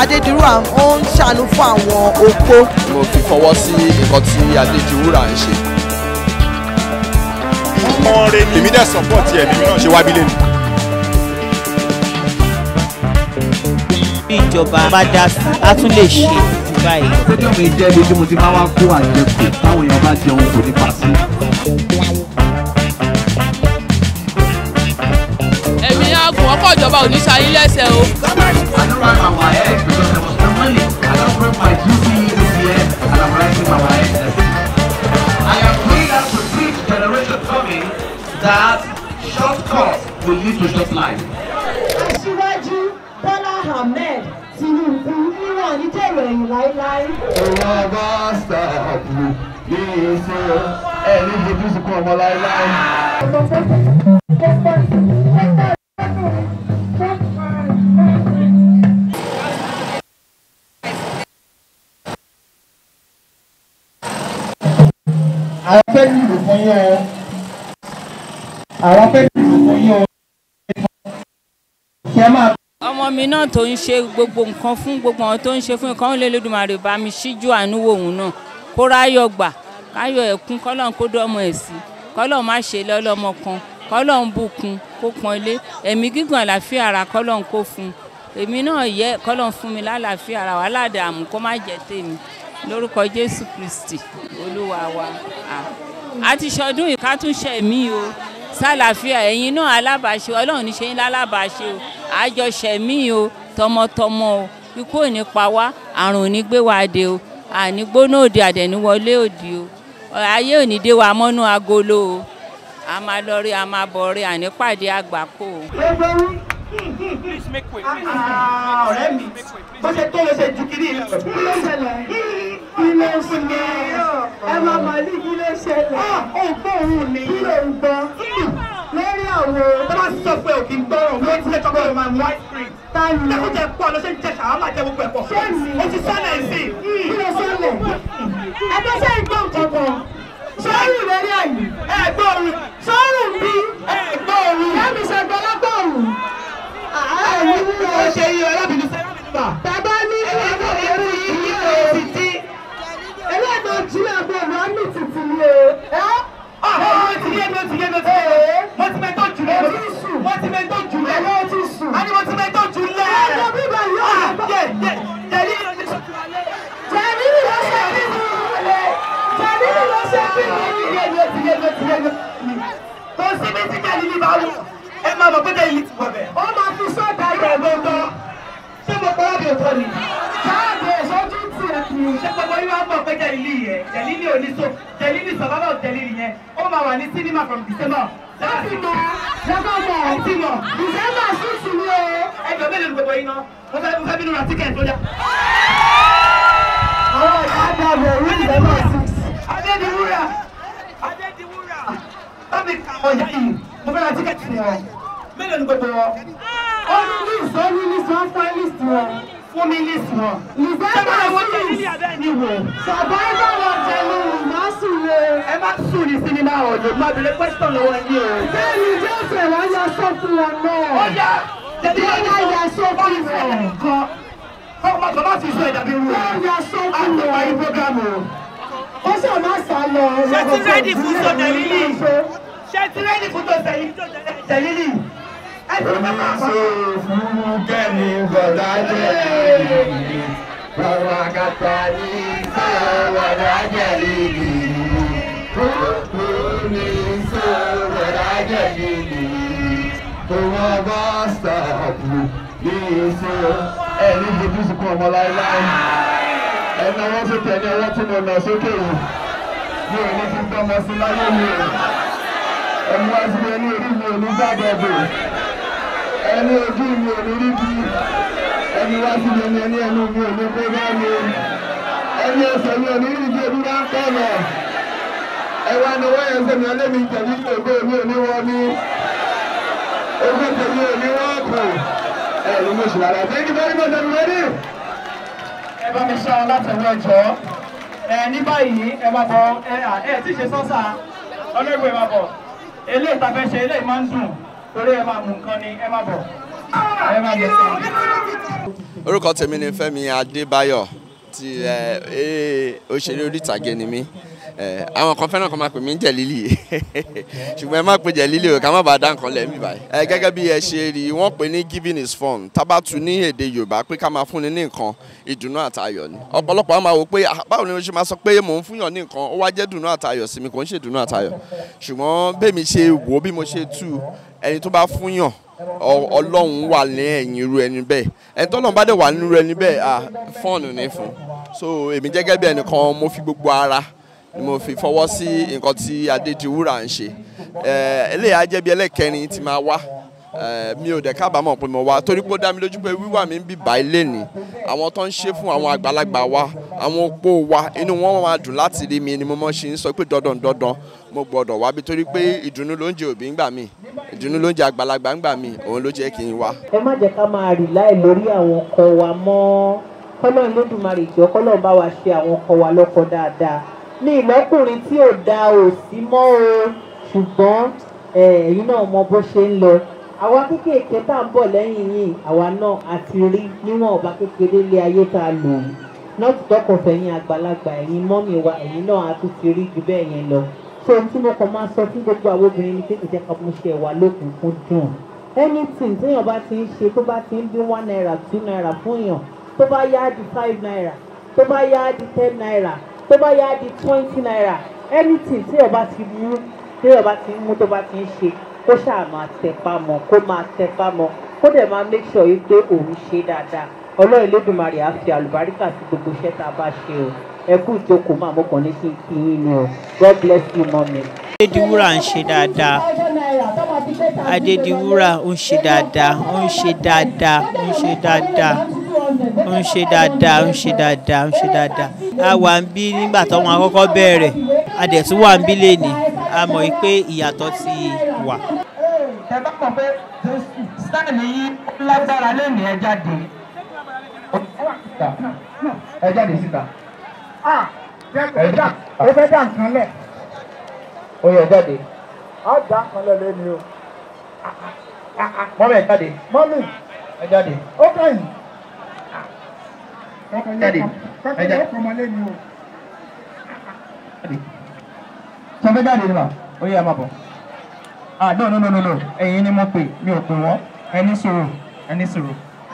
adédìrúwà ó ń ṣàánú fún àwọn opó. mo fi fọwọ́ sí nǹkan tí adédiwúrà ń ṣe. ọmọ rẹ ni èmi dẹ̀ support ẹ̀ mímí náà ṣe wábílẹ̀ ni. bí ìjọba bá dá sí a tún lè ṣe jù báyìí. stadium yìí jẹ́ ibi tí mo ti máa wá kó àjẹkù táwọn èèyàn bá jẹun kò ní pa sí. ẹ̀mí àgùn ọkọ̀ ìjọba ò ní ṣayín lẹ́sẹ̀ o. I don't write my WAEC because there was no money. I don't write my GCE this year and I'm writing my WAEC next year. I am praying that to teach generation coming that short course will lead to short life. aṣíwájú bọ́lá ahmed tinubu níwọ̀n ní dèrò ẹ̀yìn láéláé. Òun ọba ṣàpù ní ìṣe ẹni fojú sunkún ọmọ láéláé. àwọn fẹ́ dìbò fún yín o àwọn fẹ́ dìbò fún yín o kí ẹ máa ọmọ mi náà tó ń ṣe gbogbo nǹkan fún gbogbo àwọn tó ń ṣe fún nǹkan ó lè lódùmarè bá mi ṣíjú àánú wò òun náà kó ráyọ̀ gbà káyọ̀ ẹ̀kún kọ́lọ́n kó dọ́mọ ẹ̀ sí kọ́lọ́n má ṣe lọ́lọ́mọ kan kọ́lọ́n bùkún kó pọn ilé ẹ̀mí gígùn àlàáfíà ara kọ́lọ́n kó fún èmi náà yẹ kọ́lọ́n fún mi lálàáfíà ara wà ládàámú kó má jẹ́ tèmi lórúkọ jésù kristi olúwa wa a ti ṣọdún yìí ká tún ṣe mí o sálàáfíà ẹ̀yin náà alábàáṣe ọlọ́run ní ṣe yín lálábàáṣe o àjọṣe mí o tọmọtọmọ o ikú ò ní pa wá àrùn ò ní gbé wa dé o àní gbóná òde àdẹ̀níwọlé òdì o ayé ò ní dé wa mọ́nú agolo o a máa lọ rí a máa bọ̀ rí àní pàdé àgbákò o. ọ̀rẹ́ mi bó ṣe tó ló ṣe ju kiri lọ. kí ló ṣẹlẹ̀ kí ló ṣẹlẹ̀ ẹ máa mọ̀ ní kí ló ṣẹlẹ̀. ó gbọ́ òun ni. kí ló ń gbọ́ lórí àwo tó bá sọ pé òkè ń gbọ́ òun ló ti lè tọ́kọ̀ máa mú ice cream. táyì lẹ́kùn jẹ pọ̀ ló ṣe ń jẹ ṣàwọn máa jẹ gbogbo ẹ̀pọ̀. Ṣé mi? o ti sọ́nà ẹ̀ sí. kí ló ṣẹlẹ̀ ẹgbẹ́ ṣe ń gbọ́ nǹkan kan sọ́rùn lórí àyè ẹ gbọ́ òun. sọ́rùn bí ẹ gbọ́ òun. yẹ́mi ṣe gbọ́ lágbọ̀ọ̀rùn. ààrẹ ní ó ṣe iye arábìnrin sẹ́yìn bá. bàbá ní ẹgbẹ́ ìwé òun yìí ló ti tí. ẹlẹ́gbẹ́ ojúlẹ̀ ọgbẹ́ ìwà ní títì ni o. mo ti yé mo ti yé mo ti yé mo ti mẹ́ tó jù lọ. Mo ti sùn. mo ti mẹ́ tó jù lọ. Ẹ̀rọ ti sùn. a ní mo ti mẹ́ tó jù lọ. Ẹ̀rọ bíbá yóò Ah, bá- yẹ yẹ jẹ̀lí ló ti sọ. Jẹ̀mílì ló ṣe bí mi. Jẹ̀mílì ló ṣe bí mi. yé mo ti yé mo ti yé mo ti yé. kò sí bí tí jẹ̀lí ní bá wù. ẹ máa mọ̀ pé jẹ̀lí ti wọ̀ bẹ̀. Ó máa fi sọ́dà ayọ̀ yẹ̀ ló tọ́. ṣé mo kọ́ lábẹ́ òtọ́ ni. jáde sójú tiẹ̀ kì í. ṣé gbogbo yín wá mọ̀ pé jẹ̀lí yẹn jẹ̀lí ní oníṣó jẹ̀lí ní sọ̀bábà jẹ̀lí yẹn ó máa wà ní sinimá from December. Láti mọ lọ́gọ́dọ̀ ẹ ti mọ̀. Dìsẹ́mbà sísì ni o. ẹjọ́ mélòó ni gbogbo yín náà mo fẹ́ mo fẹ́ bínú ra tíkẹ̀tì tó yá. Àwọn ìyá àgbàbọ̀ orí Dìsẹ́mbà sísì. Adédiwúrà Adédiwúrà bámi ka ọ̀yá yìí mo fẹ́ ra tíkẹ́ẹ̀tì ni ọ. Mélòó ni gbogbo wọn? Ó ní list ó ní list wọ́n fún list wọn. Fún mi list wọn. Dìsẹ́mbà wọ́n jẹ́ sísì. nílé abẹ́ ni wò? Sọ̀báìbà lọ jẹ̀lú ìmọ̀sùn le. Ẹ má sùn ní sinimá ọ̀dọ̀ má bèrè question lọ́wọ́ yín o. Bẹ́ẹ̀ni Jésù wá yọ sọ́fún wọn náà. Ó yá jẹ́bi Wọ́n yá yọ sọ́fún wọn. kan. Kọ́ ọmọ kan má fi sọ ẹ̀dá bí wù. Wọ́n yọ sọ́fún Àtọ̀pá wọn. yín prógámù o. Ó ṣe má sá lọ. Ṣé ti rẹ́dì fún sọ̀dà lílì? Ṣé ti rẹ́dì fún tó tẹ̀lé tẹ̀lílì? Ẹ ti rẹ́ bàbá àpá. fún kẹ́mi bọ̀dá jẹ́ bàbá kàtà ní sọ̀rọ̀ jẹ̀lì kókó ní sọ̀rọ̀ jẹ̀lì òun ọba ṣàpù ní ìṣe ẹni fojú sunkún ọmọ láéláé ẹni ọwọ́ sókè ẹni ọwọ́ tí mo nà sókè yìí mi ò ní fi gbọ́mọ sí láyé mi o ẹni wá sí ẹni orí mi ò ní gbàgbọ́ ẹni ojú mi ò ní rí bí ẹni wá sí mi ẹni ẹni ẹnu mi ò ní kó bá mi ẹni ẹsẹ̀ mi ò ní rí bí ebi bá ń pọ̀ nà ẹ wá ní wọ́n yẹn sẹ́mi ọlẹ́mi tẹ̀lé ògbó mi ò ní wọ́n ní ogó tẹ̀lé ò ní wọ́n kù ẹ ní mo ṣì lára thank you very much everybody. ẹ bá mi ṣá ọ látẹ̀wọ́ ẹ̀jọ́ ẹ ní báyìí ẹ máa bọ ẹ à ẹ tí ì ṣe sọ́sà ọlọ́gbọ̀n ẹ máa bọ̀ eléyìí tá a fẹ́ ṣe eléyìí máa ń dùn torí ẹ máa mú nǹkan ni ẹ máa bọ̀ ẹ má bẹ sọ. orúkọ tèmi ni Fẹ́mi Adébáyọ̀ ti ẹ eré òṣèré orí ìtàgé ni mí ẹ àwọn kan fẹ́ràn kan máa pè mí ní Jẹ̀lílì ṣùgbọ́n ẹ má pe Jẹ̀lílì o ká má bàa dá nǹkan lẹ̀ mí báyìí. ẹ gẹ́gẹ́ bí ẹ ṣe rí wọ́n pè ní giving is fun tábàtú ní èdè Yorùbá pé ká máa fúnni ní nǹkan ìdùnnú àtayọ̀ ni ọ̀pọ̀lọpọ̀ á máa wò pé "Ah, báwo ni mo ṣe máa sọ pé mò ń fúnyàn ní nǹkan ó wá jẹ́ dùnnú àtayọ̀ sí mi kò ń ṣe dùnnú àtayọ̀ ṣùgbọ́n bẹ́ẹ̀mi ṣe wò ó bí mo ṣe tú ẹni tó bá fúnyàn ọ- Ọlọ́run wà ní ẹ̀yìn irú ẹni bẹ́ẹ̀ ẹni tọ́lọ́run bá dẹ̀ wà nínú ẹni bẹ́ẹ̀ ah fọ́ọ̀nù ní fún so èmi gẹ́gẹ́ bí ẹnìkan mo fi gbogbo ara ni mo fi fọwọ́ sí nǹkan tí Adédiwúrà ń ṣe Eh, eléyà jẹ́ bí ẹlẹ́kẹrin tí máa wá Eh, mi ò dẹ̀ kábàámọ̀ pé mo wá torí pé ó dá mi lójú pé wíwà mi ń bì bá ilé ni àwọn tó ń ṣe fún àwọn àgbàlagbà wa àwọn opó wa inú wọn máa dùn láti rí mi ni mo mọ̀ ṣe ń sọ pé dandan dandan mo gbọ́dọ̀ wá bí torí pé ìdùnnú ló ń jẹ òbí ńgbà mí ìdùnnú ló ń jẹ àgbàlagbà ńgbà mí òun ló jẹ́ kí n wá. ẹ má jẹ́ ká máa rì láì lórí àwọn ọkọ wa mọ́ kọ́lọ́run lódùmarè jọ kọ́lọ́run bá wa ṣe àwọn ọkọ wa lọ́kọ dáadáa ní ìlọ́kùnrin tí ò da ò sí mọ́ o ṣùgbọ́n ẹ, ẹ̀yin náà mọ bó ṣe ń lọ àwa kéékèèké tá à ń bọ̀ lẹ́yìn yìí àwa náà àti rí níwọ̀n ọba kékeré lé ayé tá a lò yìí náà ti tọkọ̀ fẹ̀yìn àgbàlagbà ẹ̀yin mọ́mì wa ẹ̀yin náà a tún ti rí ju bẹ́ẹ̀ yẹn lọ so ohun tí mo kàn máa sọ fún gbogbo àwọn obìnrin ni pé kò jẹ́ ká mú ṣe wà lókùnkún dùn anything téèyàn bá ti ń ṣe tó bá ti ń dín one naira two naira fún èèyàn tó bá yá di five naira tó bá yá di ten naira tó bá yá di twenty naira anything téèyàn bá ti mú téèyàn bá ti ń mú tó bá ti ń ṣe kó ṣáà máa tẹpá mọ́ kó máa tẹpá mọ́ kó dẹ̀ máa make sure yìí pé òun ṣe dáadáa ọlọ́run Elédùmarè á fi àlùbáríkà sí gbogbo iṣẹ́ tá a bá ṣe o ẹ kú ìjókòó máa mọ́kàn ní kí n kí yín ni o God bless you mọ́mi. Adédiwúrà ń ṣe dáadáa Adédiwúrà ń ṣe dáadáa ó ń ṣe dáadáa ó ń ṣe dáadáa ó ń ṣe dáadáa ó ń ṣe dáadáa ó ń ṣe dáadáa a wà ń bí nígbà tó wọn àkọ́kọ́ bẹ̀rẹ̀ a dẹ̀ tún wà ń bí lẹ́nìí a mọ̀ yìí pé ìyàtọ̀ ti wà. ẹ bá mọ̀ pé sáàni yín lágbára lẹ́nu ẹ jáde. ẹ jáde síta. ẹ já ó fẹ́ dá nǹkan lẹ̀. ó yẹ jáde. á dá nǹkan lẹ̀ lẹ́nu o. mọ́mí ẹ jáde. mọ́mí ẹ jáde. ó kẹ́yìn. jáde. ẹ jáde. sọ fẹ́ jáde ni ma ó yẹ ẹ máa bọ̀ ah no no no no no ẹ̀yin ni mo pè mi ò pè wọ́n ẹni sùúrù ẹni sùúrù.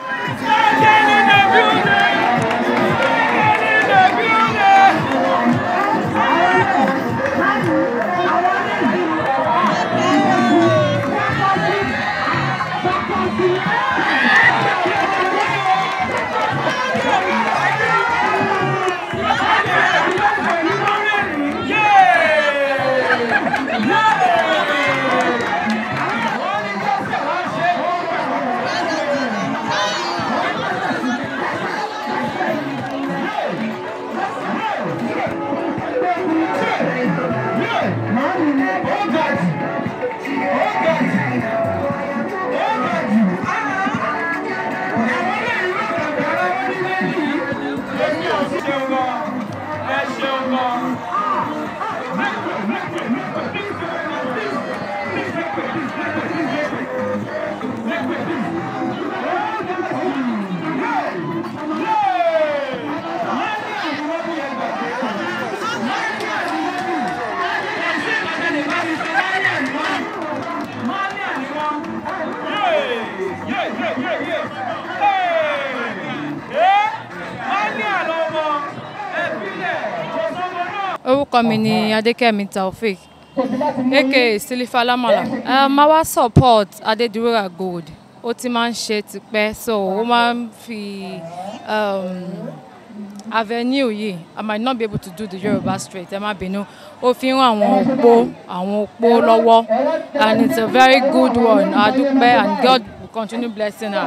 orúkọ mi ni adékẹ́mi taofik aka silifa lamala uh, máa wá support adédiwúrà gold ó ti máa ń ṣe tipẹ́ so ó máa ń fi um, avenue yìí i might not be able to do the yoruba straight ẹ má bínú ó fi ń ràn àwọn opó àwọn opó lọ́wọ́ and it's a very good one adúpẹ́ and god will continue blessing her.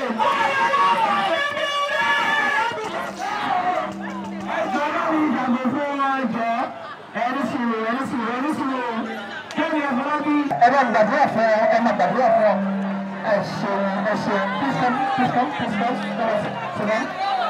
ẹ bá gbàdúrà fún ọ ẹ máa gbàdúrà fún ọ ẹ ṣeun ẹ ṣeun please come please come please come sit down.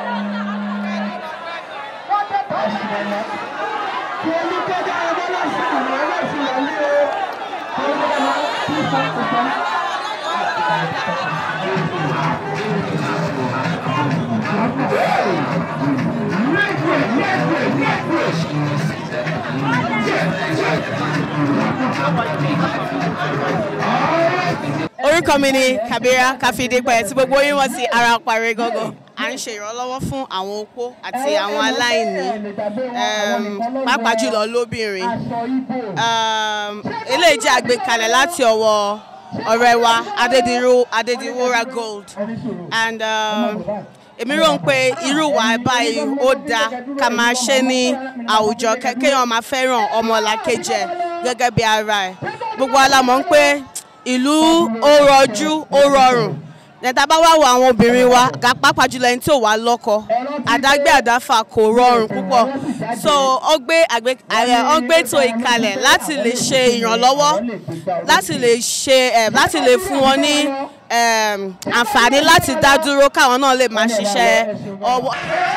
ẹ ṣeun lọ. kí ẹni tó dá ọmọ náà sí àwọn ọmọ sí ìyá ní o. kí ẹni tó dá please come please come. orúkọ mi ni kabira káfíndépẹ tí gbogbo yín mọ̀ sí ara parí gángan à ń ṣe ìrànlọ́wọ́ fún àwọn opó àti àwọn aláìní um, pàápàá jùlọ lóbìnrin um, eléyìí jẹ́ àgbékalẹ̀ láti ọwọ́ ọ̀rẹ́ wa adédìrú adédìwúrà gold and um, èmi rò ń pé irú wa báyìí ó dáa ká máa ṣe ní àwùjọ kẹ- kéèyàn máa fẹ́ràn ọmọlàkejì ẹ̀ gẹ́gẹ́ bí ara ẹ̀ gbogbo wa la mọ̀ ń pé ìlú ó rọjú ó rọrùn nẹta bá wá wo àwọn obìnrin wa ga pàápàá jùlọ ẹni tí ò wá lọ́kọ àdágbé àdáfà kò rọrùn púpọ̀ so ó gbé àgbé ààrẹ ó gbé ètò ìkalẹ̀ láti lè ṣe ìrànlọ́wọ́ láti lè ṣe ẹ̀ láti lè fún wọn ní em, àǹfààní láti dá dúró káwọn náà lè máa ṣiṣẹ́ ọwọ́.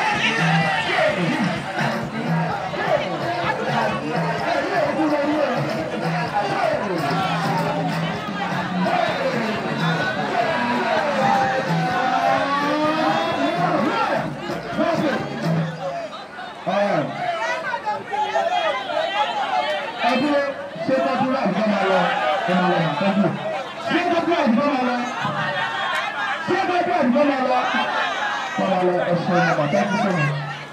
ẹdúró ṣé kọ́kúrú àdúgbò máa lọ ẹ máa lọ màá tọ́jú ṣé kọ́kúrú àdúgbò máa lọ ṣé kọ́kúrú àdúgbò máa lọ máa lọ ẹ̀ṣẹ̀ ẹ̀ màá tọ́jú sọ̀rọ̀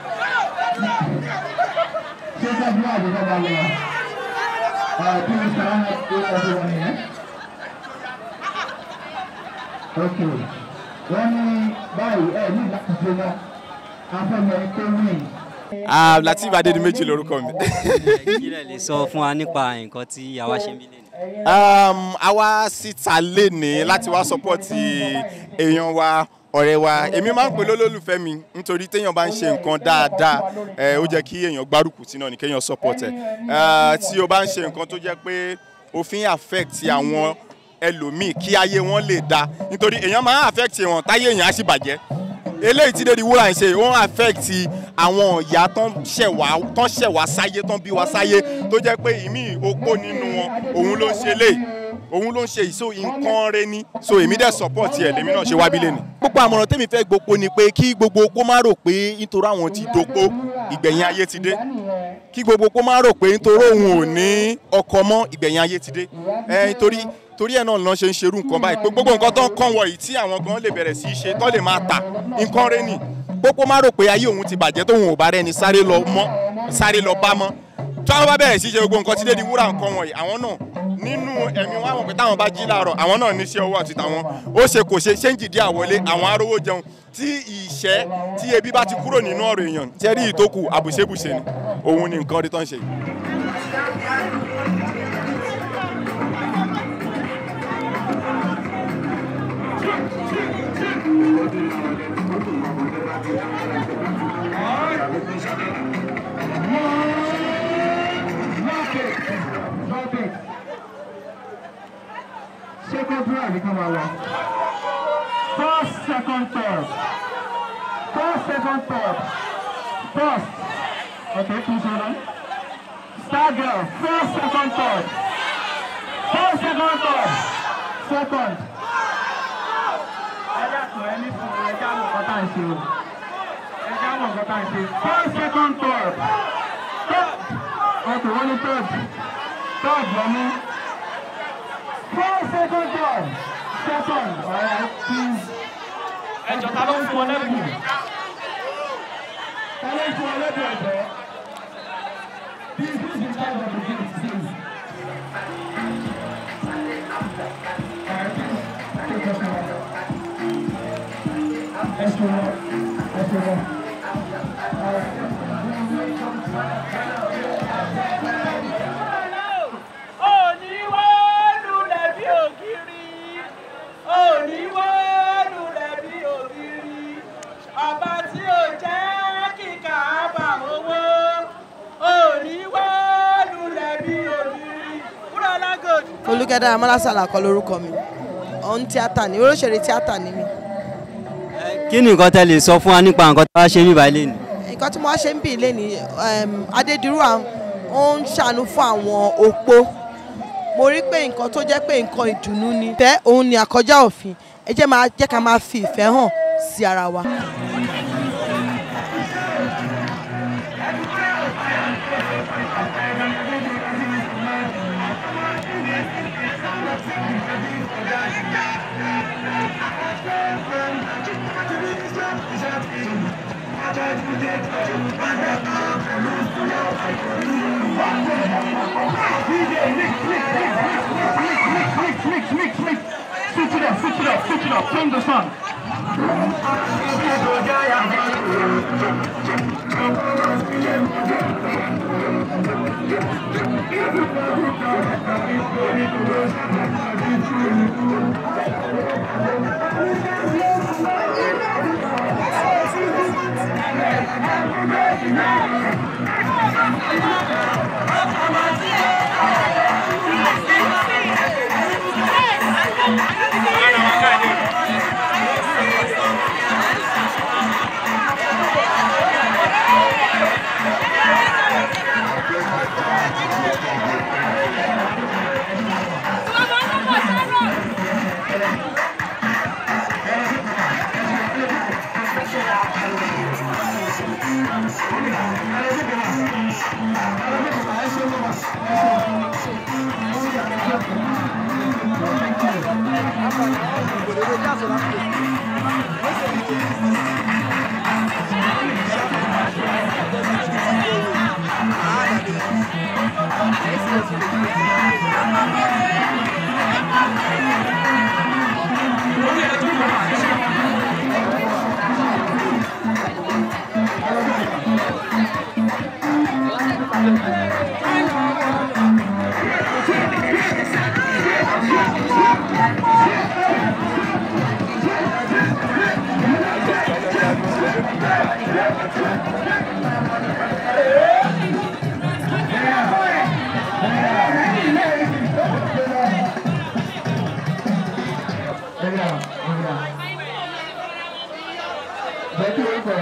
ṣé kọ́kúrú àdúgbò máa lọ ẹ̀ kí ni sara náà ṣe ọdún wọn yẹn. ok wọ́n ní báyìí ẹ̀ ní láti ṣe náà afẹ́mọ̀ tó wí. Ah, Lateef Adédìméjì lorúkọ mi. kí lẹ lè sọ fún wa nípa nǹkan tí àwa ṣe ń bí lẹ́nu. um, a wá síta lénìí láti wá sọpọ́ọ̀tì èèyàn wa ọ̀rẹ́ wa èmi máa ń pè lólólùfẹ́ mi nítorí téèyàn bá ń ṣe nǹkan dáadáa ẹ, ó jẹ́ kí èèyàn gbárùkù tí náà ní kéèyàn support ẹ̀ Eh, tí o bá ń ṣe nǹkan tó jẹ́ pé òfin affect àwọn ẹlòmíì kí ayé wọn lè da nítorí èèyàn máa ń affect wọn táyé èèyàn á sì bàjẹ́ eléyìí tí dédi wúrà ń ṣe ó ń affect àwọn ìyá tán ṣẹ̀ wá tán ṣẹ̀ wá sáyé tán bí wá sáyé tó jẹ́ pé ìmí opó nínú wọn òun ló ń ṣe eléyìí òun ló ń ṣe ìṣó nǹkan rẹ ní so èmi dẹ̀ support ẹ̀ lèmi náà ṣe wábí lẹ́nu. gbogbo àmọ̀ràn tèmi fẹ́ gbogbo ni pé kí gbogbo opó má rò pé nítorí àwọn ti dopó ìgbẹ̀yìn ayé ti dé kí gbogbo opó má rò pé nítorí òun ò ní ọkọ mọ́ ìgbẹ̀yìn ayé ti dé ẹ nítorí torí ẹ̀ náà lọ́n ṣe ń ṣerú nǹkan báyìí pé gbogbo nǹkan tó ń kàn wọ̀nyí tí àwọn gan lè bẹ̀rẹ̀ sí í ṣe tó lè máa tà nǹkan rẹ nì gbogbo má rò pé ayé òun ti bàjẹ́ tóun ò bá rẹ́ni sáré lọ mọ́ sáré lọ bá mọ́ tí wọ́n bá bẹ̀rẹ̀ sí í ṣe gbogbo nǹkan tí dédi wúrà nǹkan wọ̀nyí àwọn náà nínú ẹ̀mí wọn àwọn pé táwọn bá jí láàárọ̀ àwọn náà níṣẹ́ owó àti tàwọn ó ṣe kò ṣe ṣéǹjì dí àwọlé àwọn arówó jẹun tí ìṣẹ́ tí ebi bá ti kúrò nínú ọ̀rọ̀ èèyàn tí ẹ rí ìtókù àbùṣebùṣe ni òun ni nǹkan rí tán ṣe. Second round, come along. First, second, third. First, second, third. First. Okay, please hold on. Star girl, first, second, third. First, second, third. Second. Ẹ dákun ẹ ní sùn ẹ já mọ̀ nǹkan tá à ń ṣe o. Ẹ já mọ̀ nǹkan tá à ń ṣe. First, second, third. Third. Okay, wọ́n ní third. Third lọ mú. Four second down. Second. Alright, please. Ẹjọ́ ta ló ń fún ọ lẹ́bùn? Ta ló ń fún ọ lẹ́bùn ẹ̀jọ̀? Please, please, in charge of the gift, please. Alright, please, take your time. Ẹ ṣe wọ́n. Ẹ ṣe wọ́n. oníwọ́lulẹ̀ bí ògiri oníwọ́lulẹ̀ bí ògiri ọba tí ò jẹ́ kíkà bá owó oníwọ́lulẹ̀ bí ògiri kúrò lágòdì. olùkẹ́dà amálásàlà kọ́ lórúkọ mi òun tíátà ni olóṣèré tíátà ni mi kí ni nǹkan tẹ lè sọ fún wa nípa nǹkan tí wàá ṣe ń bí báyìí lẹ́nu. nǹkan tí mo wá ṣe ń bì lẹ́ni adédìrú à ó ń ṣàánú fún àwọn opó mo mo rí pé nǹkan tó jẹ́ pé nǹkan ìdùnnú ni tẹ́ òun ni àkọjá òfin ẹ jẹ́ máa jẹ́ ká máa fi ìfẹ́ hàn sí ara wa. Switch it up, switch it up, switch it up, turn the sun. Jẹ́ kí orúkọ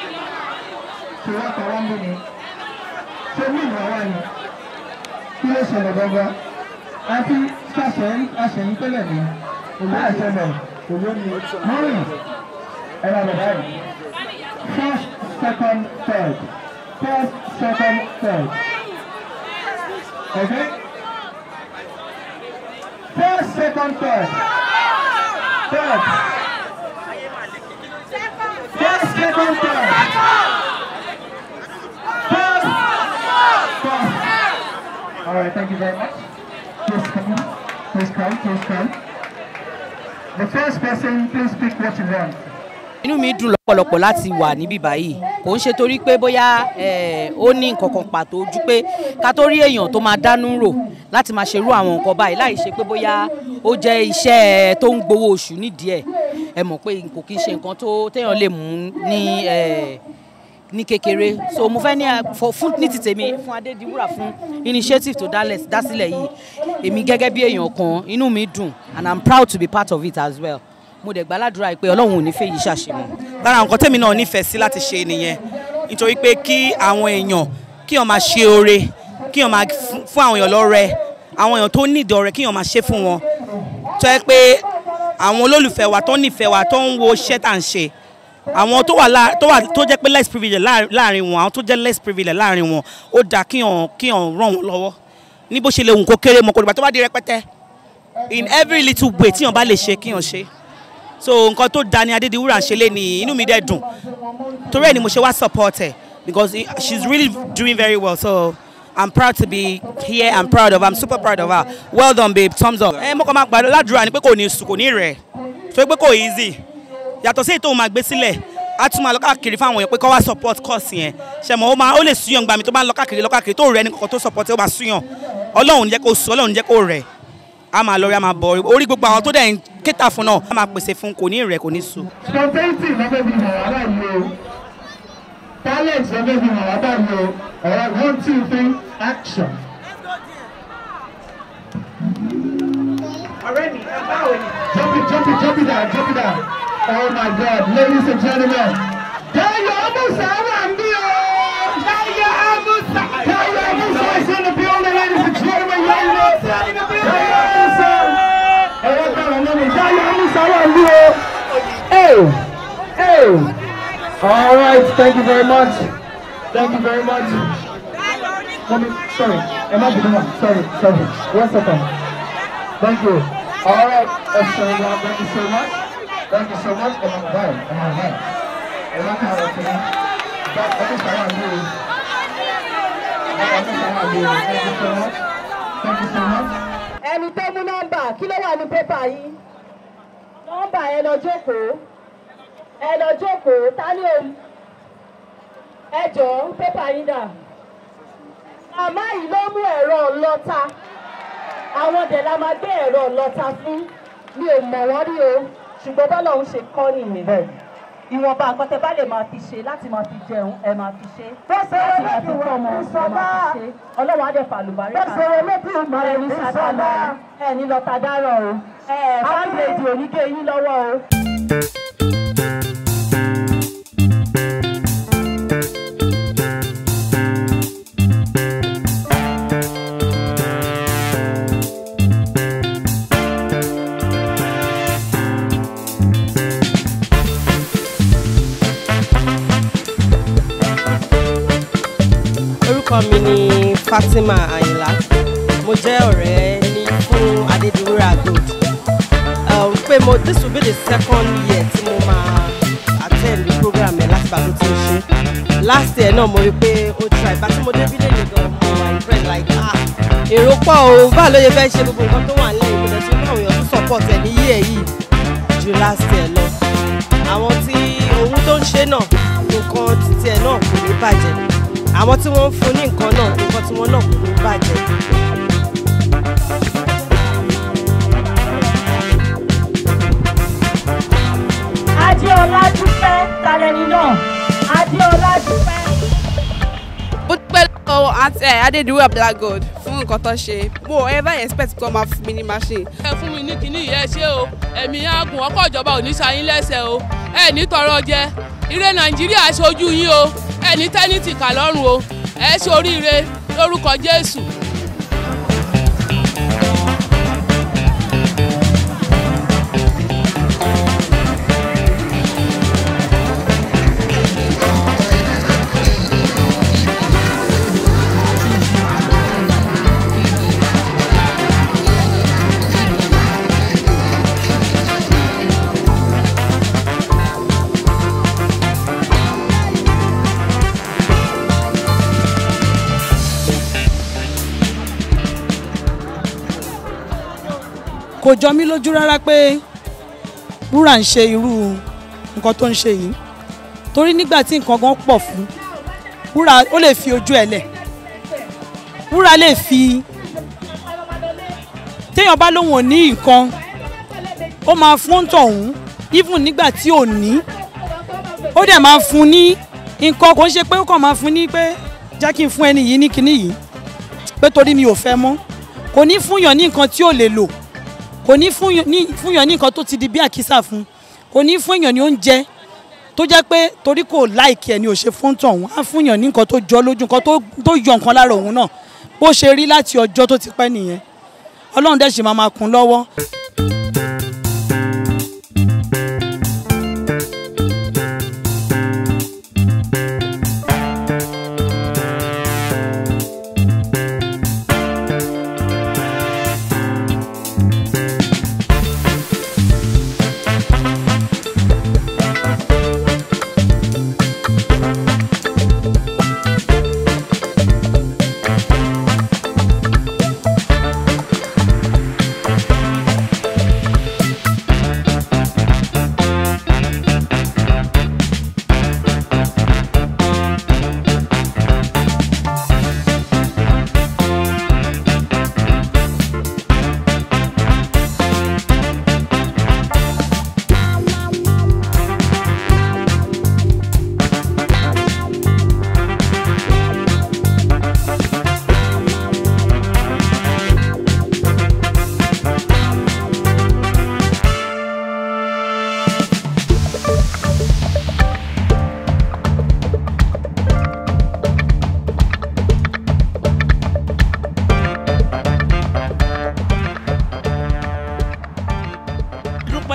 tí wọ́n kọ́ wọ́n bí ni. Ṣé ní ìwà wà ní? Kí ló ṣẹlẹ̀ gangan? Àti ṣàṣẹ̀yìn àṣẹ̀yìn tẹ́lẹ̀ ní. Òwe àṣẹlẹ̀ òwe ni. Mọ́rin ẹ̀rọ àbẹ̀dá yìí. First, second, third. First, second, third. Okay? First, second, third. Third. First, second, third. First, first. All right, thank you very much. Please come, please come, please come. The first person, please pick what you want. inú mi dùn lọ́pọ̀lọpọ̀ láti wà níbí báyìí kò ń ṣe torí pé bóyá eh, ó ní nǹkan kan pàtó ju pé ká tó rí èèyàn tó máa dánú rò láti máa ṣerú àwọn nǹkan báyìí láì ṣe pé bóyá ó jẹ́ iṣẹ́ tó ń gbowó oṣù nídìí ẹ̀ ẹ mọ̀ pé kò kí ń ṣe nǹkan tó téèyàn lè mú ní eh, ní kékeré so mo fẹ́ ní ẹ- fọ- fún ní ti tèmi fún adédiwúrà fún initiative tó dálẹ̀ dásílẹ̀ yìí èmi gẹ́gẹ́ bí èèyàn kan inú mi dùn and i'm proud to be part of it as well mo dẹ̀ gbàládùra pé ọlọ́run ò ní fẹ́ yìí ṣàṣemọ́. lára nǹkan tèmi náà nífẹ̀ẹ́ sí láti ṣe nìyẹn nítorí pé kí àwọn èèyàn kí wọ́n máa ṣe oore kí wọ́n máa fún fún àwọn èèyàn lọ́rẹ àwọn èèyàn tó nídìí ọrẹ kí wọ́n máa ṣe fún wọn tó yẹ pé àwọn olólùfẹ́ wa tó nífẹ̀ẹ́ wa tó ń wo iṣẹ́ tá à ń ṣe àwọn tó wà lá- tó wà tó jẹ́ pé less privilege láàrin- láàrin wọn àwọn tó jẹ́ less privilege láàrin wọn ó dáa kí wọ́n kí wọ́n ràn wọ́n lọ́wọ́ ní bó ṣe lè hùn kó kéré mọ́ kó dìgbà tó bá di rẹpẹtẹ in every little way tí wọ́n bá lè ṣe kí wọ́n ṣe so nǹkan tó da ni adédiwúrà ń ṣe lé ní inú mi dẹ̀ dùn torí ẹ̀ ni mo ṣe wá support ẹ̀ because he- she's really doing very well so i'm proud to be here i'm proud of her i'm super proud of her well done babe thumbs up. ẹ mọ́kàn máa gbàdúrà ládùúrà ni pé kò ní sùn kò ní rẹ̀ torí pé kò easy yàtọ̀ sí èyí tó máa gbé sílẹ̀ á tún máa lọ káàkiri fáwọn èèyàn pé kọ́ wá support course yẹn ṣe mọ̀ ó máa ó lè súyàn gbà mí tó bá ń lọ káàkiri lọ káàkiri tó rẹ̀ ní kọ̀ọ̀kan tó support ẹ̀ ó máa súyàn ọlọ́run ní jẹ́ kó sùn ọlọ́run ní jẹ́ kó rẹ̀ a máa lọ rí a máa bọ̀ orí gbogbo àwọn tó dẹ̀ ń kéta fún náà a máa pèsè fún kò ní rẹ̀ kò ní sùn. Spontaneity lọ́fẹ́ fi hàn wá báyìí o. Talent lọ́fẹ́ fi hàn wá báyìí o. Alright, one, two, three, action. ọ̀rẹ́ mi ẹ báwo ni. Jump it, jump it, jump it down, jump it down. Oh my God, ladies and gentlemen. Dayo Amusa wà ń bí o. Dayo Amusa. Dayo Amusa is in the building, ladies and gentlemen. Dayo Amusa in the building. wà ní o. Hey, hey. All right, thank you very much. Thank you very much. Mommy, sorry, Emma Buduma, sorry, sorry. One second. Thank you. All right, uh, so, uh, thank you so much. Thank you so much. Emma Buduma, Emma Buduma. Emma Buduma. But let me start on you. Let me start on you. Thank you so much. Thank you so much. ẹni tó mú nọ́mbà kí ló wà ní pépà yìí nọ́mbà ẹ lọ jókòó ẹ lọ jókòó ta ni o ẹ jọ̀ọ́ pépà yín dà màmá yìí ló mú ẹ̀rọ ọlọ́ta àwọn dẹ̀ la máa gbé ẹ̀rọ ọlọ́ta fún mi ò mọ̀ wọ́n rí o ṣùgbọ́n bọ́lá òun ṣe kọ́ nìyẹn ìwọ̀nba nǹkan tẹ bá lè máa fi ṣe láti máa fi jẹun ẹ máa fi ṣe láti máa fi tọ́ ọmọ ẹ máa fi ṣe ọlọ́wọ́ á dẹ̀ fàlùbárí kan ẹ ní sàtánà ẹ ní lọ́ta dáràn o ẹ fáńdéèdì onígé yín lọ́wọ́ o. orúkọ mi ni fatima ayinla mo jẹ́ ọ̀rẹ́ ní fún adédúrà gold um, pé mo this will be the second year tí mo máa attend the program ẹ̀ láti bàtú tí ń ṣe last year náà mo rí pé ó try ìgbà tí mo dé bílẹ̀ ní gan mo wà impressed like ah èrò pọ̀ o báà ló yẹ fẹ́ ṣe gbogbo nǹkan tó wà nílẹ̀ yìí kò dẹ̀ tún ní àwọn èèyàn tó support ẹ̀ ní year yìí ju last year lọ àwọn tí ohun tó ń ṣe náà nǹkan títí ẹ̀ náà kò ní bàjẹ́ àwọn tí wọ́n ń fún ní nǹkan náà nǹkan tí wọ́n náà kò ní bàjẹ́. adéọlá dúpẹ́ talẹ́ni náà adéọlá dúpẹ́. mo dúpẹ́ lọ́wọ́ àǹtí ẹ̀ adédúrà black gold fún nǹkan tó ṣe mo ever expect kó máa fún mi ní machine. ẹ fún mi ní kinní yìí ẹ ṣé o ẹ̀mí àgùn ọkọ̀ ìjọba ò ní ṣayín lẹ́sẹ̀ o ẹ ní tọrọ jẹ ire nàìjíríà ṣojú yín o ẹ ní tẹ́nìtì kà lọ́rùn o ẹ ṣe oríire lórúkọ jésù. kò jọ mí lójú rárá pé wúrà ń ṣe irú nǹkan tó ń ṣe yìí torí nígbà tí nǹkan gan pọ̀ fún wúrà ó lè fi ojú ẹ̀ lẹ̀ wúrà lè fi téèyàn bá lóun ò ní nǹkan ó máa fún tọ̀hún even nígbà tí ò ní ó dẹ̀ máa fún ní nǹkan kò ń ṣe pé ó kàn máa fún ní pé jẹ́ kí n fún ẹni yìí ní kinní yìí pé torí mi ò fẹ́ mọ́ kò ní fúnyàn ní nǹkan tí ò lè lò kò ní fúnyàn ní fúnyàn ní nǹkan tó ti di bí àkísà fún kò ní fúnyàn ní oúnjẹ tó jẹ́ pé torí kò láìkí ẹ̀ ni ò ṣe fún tọ̀hún á fúnyàn ní nǹkan tó jọ lójú nǹkan tó tó yọ nǹkan lára òun náà bó ṣe rí láti ọjọ́ tó ti pẹ́ nìyẹn ọlọ́run dẹ̀ ṣì máa máa kún lọ́wọ́.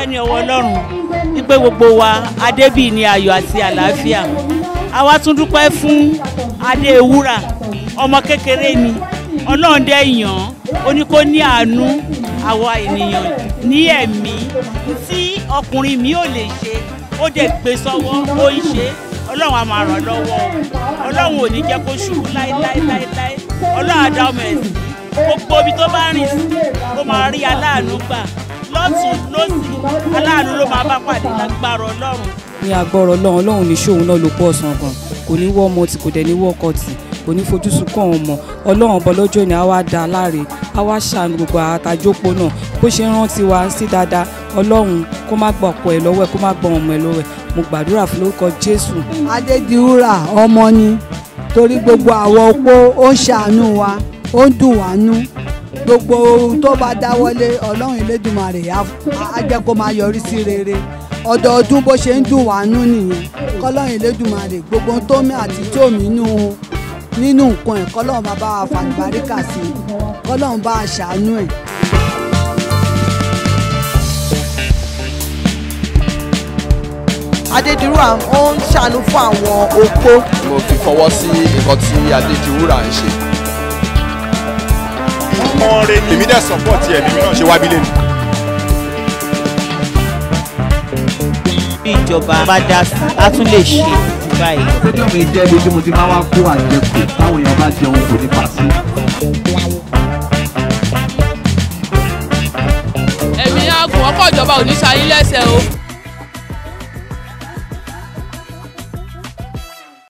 dúpẹ́ ní ọwọ́ ọlọ́run wípé gbogbo wa adébíyì ní ayọ̀ àti àlàáfíà a wá tún dúpẹ́ fún adé ewúrà ọmọ kékeré ni ọlọ́run dẹ́ yàn án ó ní kó ní àánú àwa ènìyàn ní ẹ̀mí tí ọkùnrin mi ò lè ṣe ó dẹ̀ gbé sọ́wọ́ ó ń ṣe ọlọ́run á máa ràn lọ́wọ́ o ọlọ́run ò ní jẹ́ kó ṣubú láéláéláé ọlọ́run á dá ọmọ ẹ̀ sí gbogbo ibi tó bá rìn sí ó máa rí aláàánú gbà lọ́tún lọ́sì aláàánú ló máa bá pàdé lágbára ọlọ́run. ní agbọ́rọ̀ ọlọ́run ọlọ́run ní ṣóun náà ló pọ̀ ọ̀sán gan kò ní wọ́ ọmọ tí kò dẹ̀ ní wọ́ ọkọ tì kò ní fojú sunkún àwọn ọmọ ọlọ́run ọba lọ́jọ́ ni a wá da láre a wá ṣàánú gbogbo àtàjópo náà bó ṣe ń rántí wa sí dáadáa ọlọ́run kó má gbọ́ ọkọ ẹ̀ lọ́wọ́ ẹ̀ kó má gbọ́ ọmọ ẹ̀ lọ́wọ́ ẹ̀ mo gbàdúrà fún lórúkọ jésù. adédiwúrà ọmọ ni torí gbogbo àwọn opó ó ń ṣàánú wa ó ń dùn wá nú gbogbo ohun tó bá dáwọ́lé ọlọ́run elédùnmarè á á jẹ́ kó máa yọrí sí rere ọdọọdún bó ṣe ń dùn wá nú nìyẹn kọ́lọ́run elédùnmarè gbogbo ohun tó mí àti tó mí nú nínú nǹkan ẹ̀ kọ́lọ́run máa bá wa fàlùbáríkà sí i kọ́lọ́run bá a ṣàánú ẹ̀. adédìrúwà ó ń ṣàánú fún àwọn opó. mo fi fọwọ́ sí nǹkan tí adédiwúrà ń ṣe. ọmọ rẹ ni èmi dẹ̀ support ẹ̀ mímí náà ṣe wábílẹ̀ ni. bí ìjọba bá dá sí a tún lè ṣe jù báyìí. ọjọ́ mi jẹ́ ibi tí mo ti máa wá kó àjẹkù táwọn èèyàn bá jẹun kò ní pa sí. ẹ̀mí àgùn ọkọ̀ ìjọba ò ní ṣayín lẹ́sẹ̀ o